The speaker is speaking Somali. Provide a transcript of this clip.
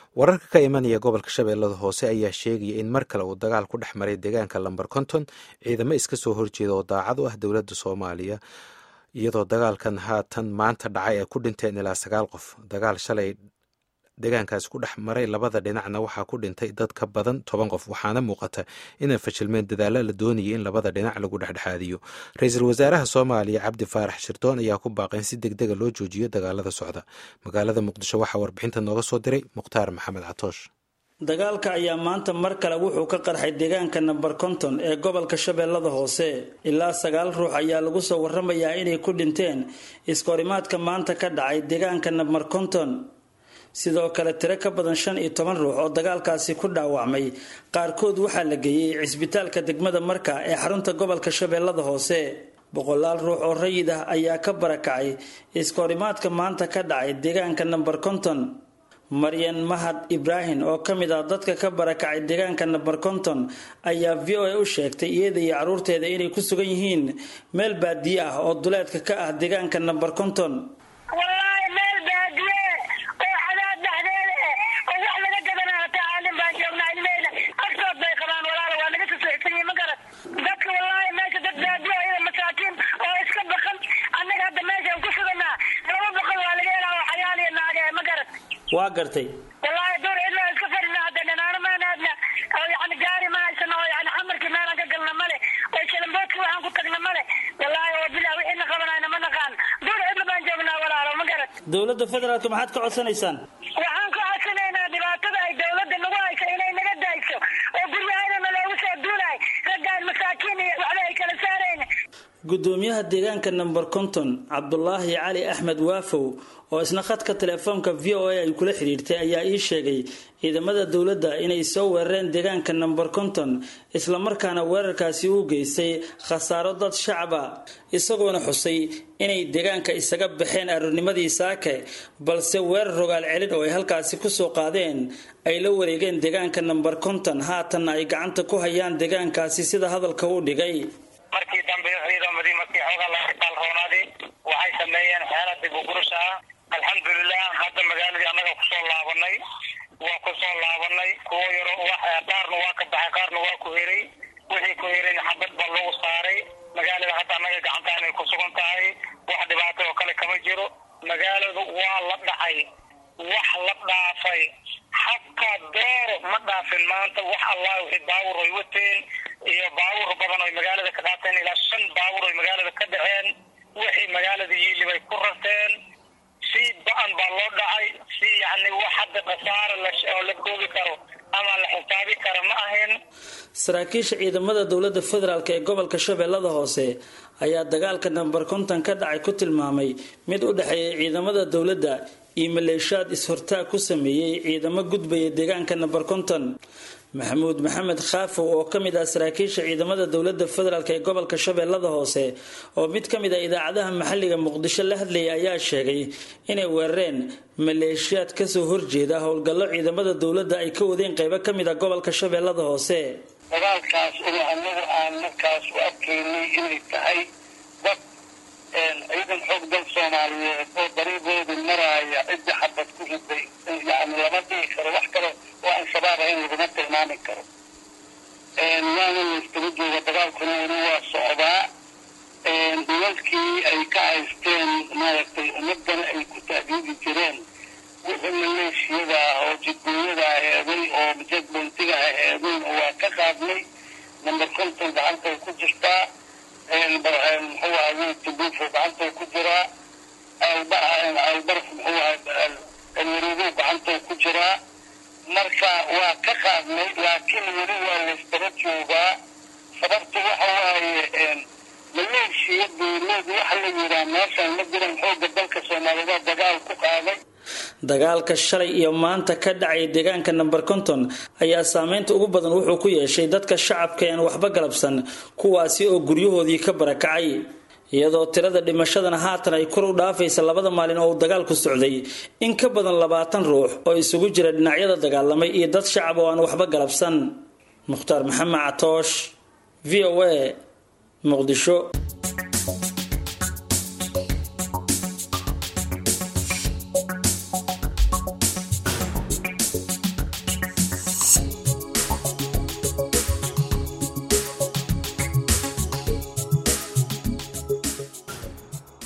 wararka ka imanaya gobolka shabeellada hoose ayaa sheegaya in mar kale uu dagaal ku dhex maray deegaanka lamber konton ciidamo iska soo horjeeda oo daacad u ah dowladda soomaaliya iyadoo dagaalkan haatan maanta dhacay ay ku dhinteen ilaa sagaal qof dagaal shalay deegaankaas ku dhex maray labada dhinacna waxaa ku dhintay dad ka badan toban qof waxaana muuqata inay fashilmeen dadaalo la doonayay in labada dhinac lagu dhexdhexaadiyo ra-iisul wasaaraha soomaaliya cabdi faarax shirdoon ayaa ku baaqay in si deg dega loo joojiyo dagaalada socda magaalada muqdisho waxaa warbixinta nooga soo diray mukhtaar maxamed catoosh dagaalka ayaa maanta mar kale wuxuu ka qarxay deegaanka namber konton ee gobolka shabeellada hoose ilaa sagaal ruux ayaa lagu soo waramayaa inay ku dhinteen iskahorimaadka maanta ka dhacay deegaanka namber konton sidoo kale tiro ka badan shan iyo toban ruux oo dagaalkaasi ku dhaawacmay qaarkood waxaa la geeyey cisbitaalka degmada marka ee xarunta gobolka shabeellada hoose boqolaal ruux oo rayid ah ayaa ka barakacay iskahorimaadka maanta ka dhacay deegaanka namber konton maryan mahad ibraahim oo ka mid ah dadka ka barakacay deegaanka namber konton ayaa v o a u sheegtay iyada iyo caruurteeda inay ku sugan yihiin meel baadiye ah oo duleedka ka ah deegaanka namber konton waa gartay wallaahi duur cidla iska fadhina hadda dhanaano maan aadna oo yani gaari ma haysano oo yani xamarkii meelaan ka galna male oo shalamboodkii waxaan ku tagna male wallaahi oo bilaa wixiina qabanayna ma naqaan duur cidla baan joognaa walaalo ma garad dowladda federaalka maxaad ka codsanaysaan waxaan ka codsanaynaa dhibaatada ay dowladda nagu hayso inay naga dayso oo guryahayna loogu soo duulaay raggaan masaakiin iyo waxba ay kala saarayn gudoomiyaha deegaanka namber konton cabdulaahi cali axmed waafow oo isna khadka teleefoonka v o a ay kula xidhiirtay ayaa ii sheegay ciidamada dowladda inay soo weerareen deegaanka namber konton islamarkaana weerarkaasi u geystay khasaaro dad shacaba isagoona xusay inay deegaanka isaga baxeen aroornimadii saake balse weerar rogaal celin oo ay halkaasi kusoo qaadeen ay la wareegeen deegaanka namber konton haatanna ay gacanta ku hayaan deegaankaasi sida hadalka u dhigay markii dambe ciidamadii markii xoogaa laga kaalroonaaday waxay sameeyeen xeela dib u gurus ah alxamdulilah hadda magaaladii annaga kusoo laabanay waa kusoo laabanay kuwo yaro qaarna waa ka baxay qaarna waa ku heray wixii ku herayna xabad baa lagu saaray magaalada hadda annaga gacanta inay ku sugan tahay wax dhibaato oo kale kama jiro magaaladu waa la dhacay wax la dhaafay xataa dooro ma dhaafin maanta wax allah wixii baawur ay wateen iyo baawur badan oy magaalada ka qaateen ilaa shan baawur oy magaalada ka dhaceen wixii magaalada yiili bay ku rarteen si ba-an baa loo dhacay si yani wax hadda khasaare oo la koobi karo ama la xisaabi karo ma ahayn saraakiisha ciidamada dowladda federaalk ee gobolka shabeellada hoose ayaa dagaalka namber konton ka dhacay ku tilmaamay mid u dhexeeya ciidamada dowladda iyo maleeshaad is-hortaag ku sameeyey ciidamo gudbaya deegaanka namber konton maxamuud maxamed khaafow oo ka mid ah saraakiisha ciidamada dowladda federaalk ee gobolka shabeellada hoose oo mid ka mid ah idaacadaha maxalliga muqdisho la hadlayay ayaa sheegay inay weerareen maleeshiyaad kasoo horjeeda howlgallo ciidamada dowladda ay ka wadeen qeybo ka mid ah gobolka shabeellada hoose dagaalkaas ina anagu aan markaas u arkaynay inay tahay dad ciidan xoog dal soomaaliyeed oo dariiqooda maraaya cidda xabad ku riday yani lama dhihi karo wax kale oo al-shabaab ahayn laguma tilmaami karo waana layskaga jooga dagaalkuna weli waa socdaa dulalkii ay ka haysteen maaragtay ummadana ay ku taageeri jireen wixii maleeshiyada ah oo jidooyada aheeday oo jadbentiga aheedayn waa ka qaadnay number konton gacantay ku jirtaa muxuu ahay tibufo gacantay ku jiraa albarf muxuu ahay alwaruugu gacantay ku jiraa marka waa ka qaadnay laakiin weli waa laysdaba joogaa sababtu waxa waaye maleeshiya dowlad waxa la yiraa meeshaan ma jiran xooga dalka soomaaliyeed dagaal ku qaaday dagaalka shalay iyo maanta ka dhacay deegaanka namber konton ayaa saameynta ugu badan wuxuu ku yeeshay dadka shacabka aan waxba galabsan kuwaasi oo guryahoodii ka barakacay iyadoo tirada dhimashadana haatan ay kor u dhaafaysa labada maalin oo uu dagaalku socday in ka badan labaatan ruux oo isugu jira dhinacyada dagaalamay iyo dad shacab oo aan waxba galabsan mukhtaar maxamed catoosh v o a muqdisho